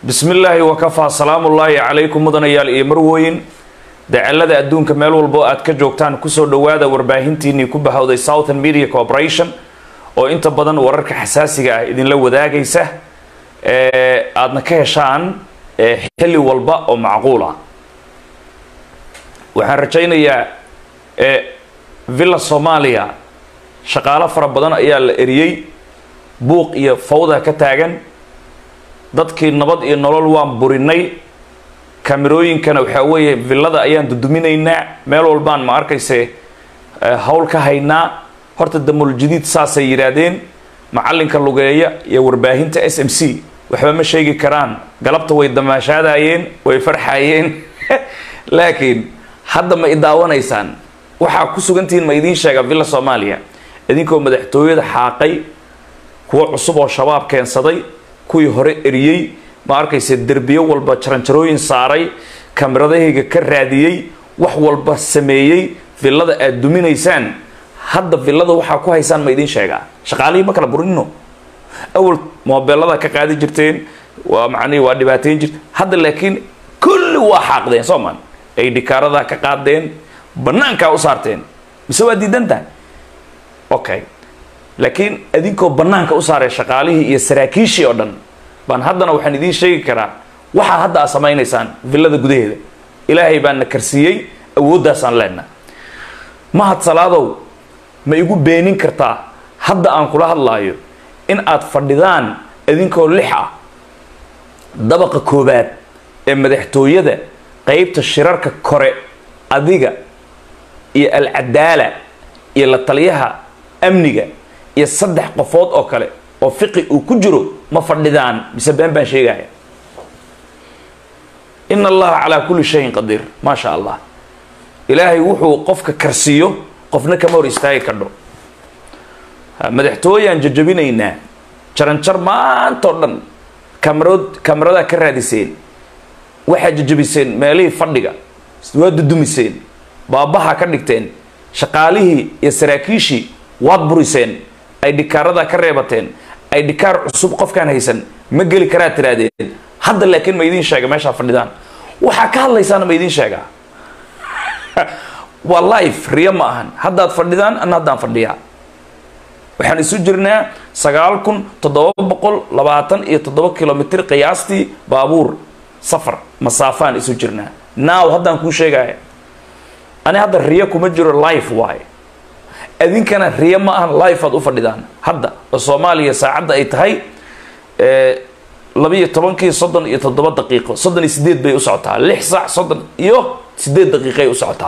bismi illaahi wakafaa salaamullaahi calaykum mudanayaal iyo marwooyin dacalada adduunka meel walbo aad ka joogtaan kusoo dhowaada warbaahintiinii ku bahowday southern media corporation oo inta badan wararka xasaasiga ah idinla wadaagaysa ee aadna ka heshaan xilli walba oo macquul ah waxaan rajaynayaa villa soomaaliya shaqaalo fara badan ayaa la eriyey buuq iyo fawda ka taagan dadkii nabad iyo nolol waan burinay kamerooyinkana waxaa weeye villada ayaan duduminaynaa meel walbaan ma arkayse hawl ka haynaa horta damul jadiid saasay yidhaahdeen macallinka lugeeya iyo warbaahinta s m c waxba ma sheegi karaan galabta way damaashaadayeen way farxayeen laakiin hadda ma idaawanaysaan waxaa ku sugantihiin ma idiin sheega villa soomaaliya idinkoo madaxtooyada xaaqay kuwo cusub oo shabaab keensaday kuwii hore eriyey ma arkayse derbiyo walba jaranjarooyin saaray kameradahayga ka raadiyey wax walba sameeyey villada aad duminaysaan hadda villada waxaa ku haysaan ma idiin sheegaa shaqaalihii ma kala burinno awal moobeelada ka qaadi jirteen waa macnihi waa dhibaateyn jirte hadda laakiin kulli waa xaaqdeen sooman ay dhikaaradaa ka qaadeen banaankaa u saarteen mise waa diidan tahay okay laakiin adinkoo banaanka u saaray shaqaalihii iyo saraakiishii oo dhan baan haddana waxaan idiin sheegi karaa waxaa hadda aad samaynaysaan villada gudaheeda ilaahay baan na karsiiyey awooddaasaan leenna mahad salaadow ma igu beenin kartaa hadda aan kula hadlaayo in aad fadhidaan idinkoo lix ah dabaqa koobaad ee madaxtooyada qeybta shirarka kore adiga iyo alcadaala iyo la taliyaha amniga iyo saddex qofood oo kale oo fiqi uu ku jiro ma fadhidaan mise been baan sheegaya ina allaha calaa kulli shayin qadiir maa sha allah ilaahay wuxuu qofka karsiiyo qofna kama hor istaagi kadho madaxtooyaan jajabinaynaa jaranjar maantao dhan kamarod kamaradaa ka raadiseen waxaad jajabiseen meelihii fadhiga waa dudumiseen baabaha ka dhigteen shaqaalihii iyo saraakiishii waad buriseen ay dhikaaradaa ka reebateen ay dhikaar cusub qofkaan haysan ma geli karaad tiraadeen hadda laakiin ma idiin sheega meeshaa fadhidaan waxaa ka hadlaysaana ma idiin sheegaa waa life riyo ma ahan haddaad fadhidaan ana haddaan fadhiyaa waxaan isu jirnaa sagaal kun toddoba boqol labaatan iyo toddoba kilomitr qiyaastii baabuur safar masaafaan isu jirnaa now haddaan kuu sheegaya ani hadda riyo kuma jiro life waaye idinkana riyo ma ahan life aad u fadhidaan hadda oo soomaaliya saacadda ay tahay labiiyo tobankii soddon iyo toddoba daqiiqo soddon iyo sideed bay u socotaa lix saac soddon iyo sideed daqiiqay u socotaa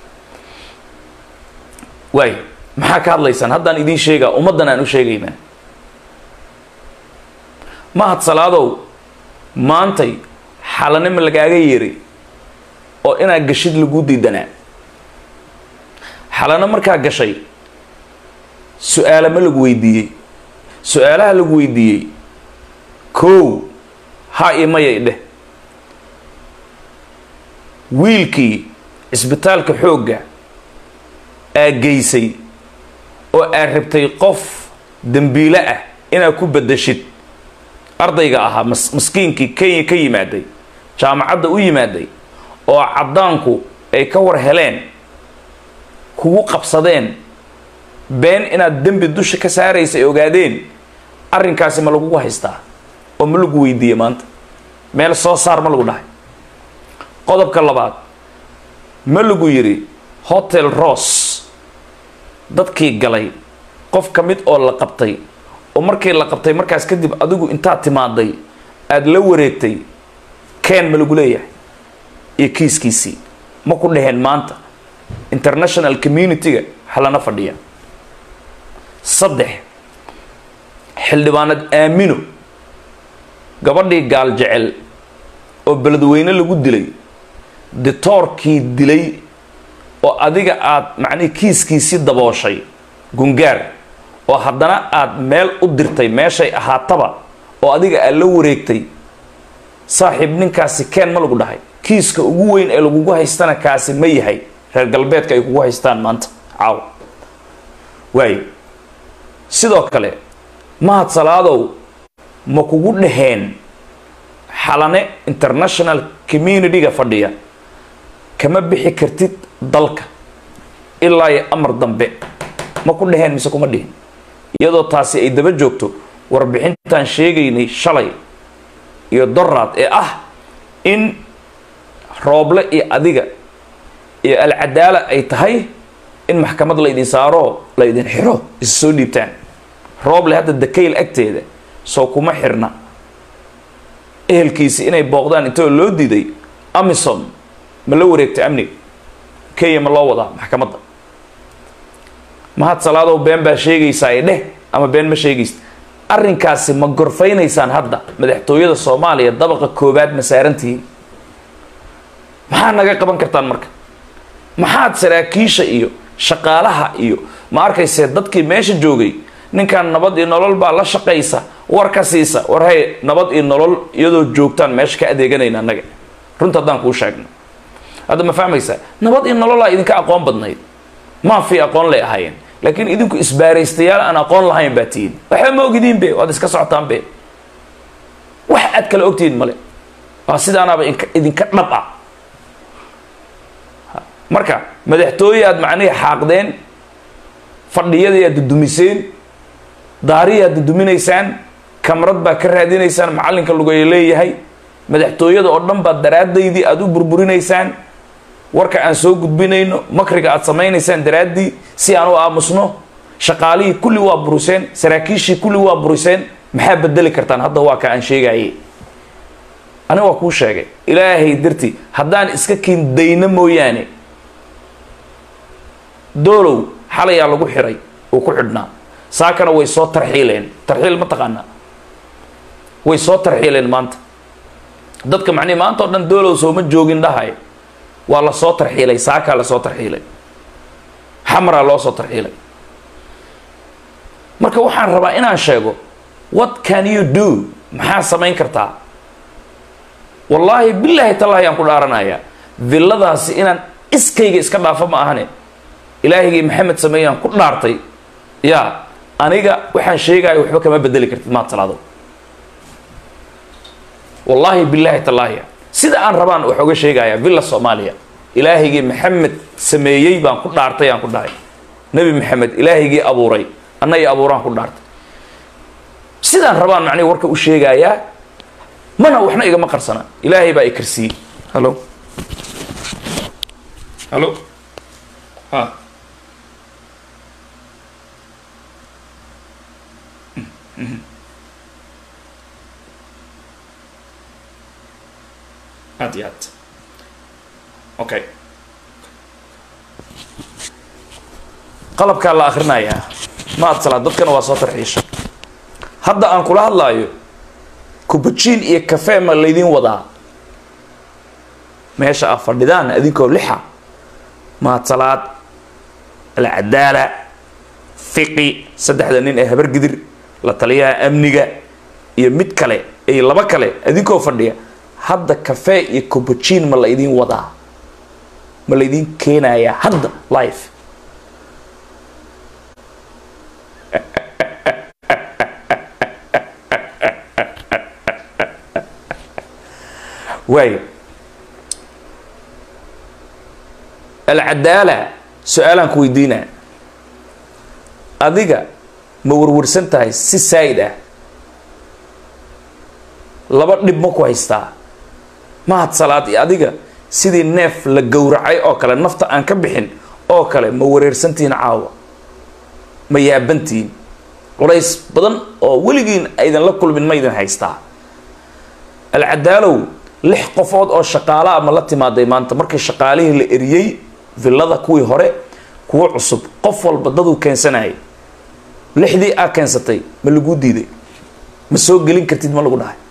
waay maxaa ka hadlaysaan haddaan idiin sheegaa ummaddan aan u sheegaynaa mahad salaadow maantay xalanima lagaaga yeeray oo inaad gashid lagu diidanaa xalano markaa gashay su-aala ma lagu weydiiyey su-aalaha lagu weydiiyey kow ha iyo mayay dheh wiilkii cisbitaalka xoogga aa geysay oo aad rabtay qof dembiile ah inaad ku bedeshid ardayga ahaa mas maskiinkii kenya ka yimaaday jaamacadda u yimaaday oo caddaanku ay ka war heleen kugu qabsadeen been inaad dembi dusha ka saaraysa ay ogaadeen arrinkaasi ma lagugu haystaa oo ma lagu weydiiyey maanta meel soo saar ma lagu dhahay qodobka labaad ma lagu yidhi hotel ross dadkii galay qof ka mid oo la qabtay oo markii la qabtay markaas kadib adigu intaad timaaday aada la wareegtay ken ma lagu leeyahay iyo kiiskiisii ma ku dhaheen maanta international community-ga halana fadhiya saddex xildhibaanad aamino gabadhii gaal jecel oo beledweyne lagu dilay ditoorkii dilay oo adiga aada macnihii kiiskiisii dabooshay gungaar oo haddana aada meel u dirtay meeshay ahaataba oo adiga aad la wareegtay saaxiib ninkaasi keen ma lagu dhahay kiiska ugu weyn ee lagugu haystana kaasi ma yahay reer galbeedka ay kugu haystaan maanta caaw waayo sidoo kale mahad salaadow ma kugu dhaheen xalane international community-ga fadhiya kama bixi kartid dalka ilaa iyo amar dambe ma ku dheheen mise kuma dhihin iyadoo taasi ay daba joogto warbixintaan sheegaynay shalay iyo doraad ee ah in rooble iyo adiga iyo alcadaala ay tahay in maxkamad laydin saaro laydin xiro is soo dhiibtaan rooble hadda dakayl agteeda soo kuma xirna ehelkiisi inay booqdaan intoo loo diiday amison ma la wareegtay amniga kenya ma loo wadaa maxkamadda mahad salaadow been baa sheegaysaa ee dheh ama been ma sheegaysa arrinkaasi ma gorfaynaysaan hadda madaxtooyada soomaaliya dabaqa koowaad ma saarantihiin maxaa naga qaban kartaan marka maxaad saraakiisha iyo shaqaalaha iyo ma arkaysee dadkii meesha joogay ninkan nabad iyo nolol baa la shaqaysa war ka siisa war hay nabad iyo nolol iyadoo joogtaan meesha ka adeeganayna annaga runta haddaan kuu sheegno hadda ma fahmaysaa nabad iyo nololaa idinka aqoon badnayd maafi aqoon lay ahaayeen laakiin idinku isbaaraystayaal aan aqoon lahayn baa tihiin waxba ma ogidiin be waad iska socotaan be wax aad kala ogtihiin male waa sidaanaaba idinka dhab ah marka madaxtooye aad macnihii xaaqdeen fadhiyadii aad dudumiseen daarihi aad duduminaysaan kamarad baa ka raadinaysaan macallinka lugeeya leeyahay madaxtooyada oo dhan baad daraadaydii aada u burburinaysaan warka aan soo gudbinayno makriga aad samaynaysaan daraaddii si aan u aamusno shaqaalihii kulli waa buriseen saraakiishii kulli waa buriseen maxaa bedeli kartaan hadda waa ka aan sheegaye aniga waa kuu sheegay ilaahay dartii haddaan iska kindayno mooyaane doolow xalayaa lagu xiray uu ku xidhnaa saakana way soo tarxiileen tarxiil ma taqaanaa way soo tarxiileen maanta dadka macnihi maanta oo dhan doolow sooma joogin dhahay waa la soo tarxiilay saakaa lasoo tarxiilay xamraa loo soo tarxiilay marka waxaan rabaa inaan sheego what can you do maxaa samayn kartaa wallaahi bilaahi tallaahi aan ku dhaaranayaa villadaasi inaan iskayga iska dhaafo ma ahane ilaahigii maxamed sameeyaan ku dhaartay yaa aniga waxaan sheegaayo waxba kama bedeli kartid maad salaado wallaahi bilaahi tallaahi sida aan rabaan wax oga sheegayaa villa soomaaliya ilaahigii maxamed sameeyey baan ku dhaartay aan ku dhahay nebi maxamed ilaahigii abuuray anna i abuuraan ku dhaartay sidaan rabaan macnihi warka u sheegayaa mana waxna igama qarsana ilaahay baa i karsiiyey hallo hallo ha aad iyo aad okay qalabkaa la akrinayaa ma ad salaad dadkana waa soo tarxiisha hadda aan kula hadlaayo kubajiin iyo kafee ma laydin wadaa meesha a fadhidaan adinkoo lixa maadsalaad alcadaala fiqi saddexda nin ee habargidir la taliyaha amniga iyo mid kale iyo laba kale adinkoo fadhiya hadda kafee iyo kubajiin ma la ydin wadaa ma laydin keenayaa hadda life waayo alcadaala su-aalaan ku weydiinaa adiga ma warwarsan tahay si saa'id ah laba dhib ma ku haystaa mahad salaad iyo adiga sidii neef la gowracay oo kale nafta aan ka bixin oo kale ma wareersantihiin caawa ma yaabantihiin culays badan oo weligiin aydan la kulmin ma ydin haystaa alcadaalow lix qofood oo shaqaalaa ma la timaaday maanta markii shaqaalihii la eriyey villada kuwii hore kuwo cusub qof walba daduu keensanayay lixdii aa keensatay ma laguu diiday ma soo gelin kartid ma lagu dhahay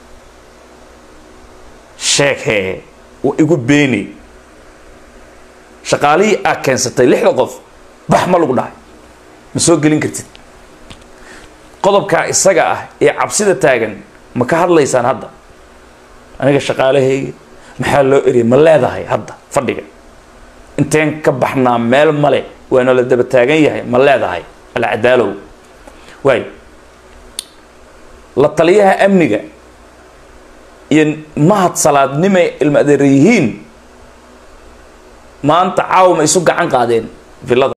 sheeg hee wa igu beeni shaqaalihii aa keensatay lixda qof bax ma lagu dhahay ma soo gelin kartid qodobkaa isaga ah ee cabsida taagan ma ka hadlaysaan hadda aniga shaqaalahayga maxaa loo eriyay ma leedahay hadda fadhiga inteen ka baxnaa meel male waana la daba taagan yahay ma leedahay alcadaalow waay la taliyaha amniga iyo mahad salaadnimay ilma adeer yihiin maanta caawa ma isu gacan qaadeen villada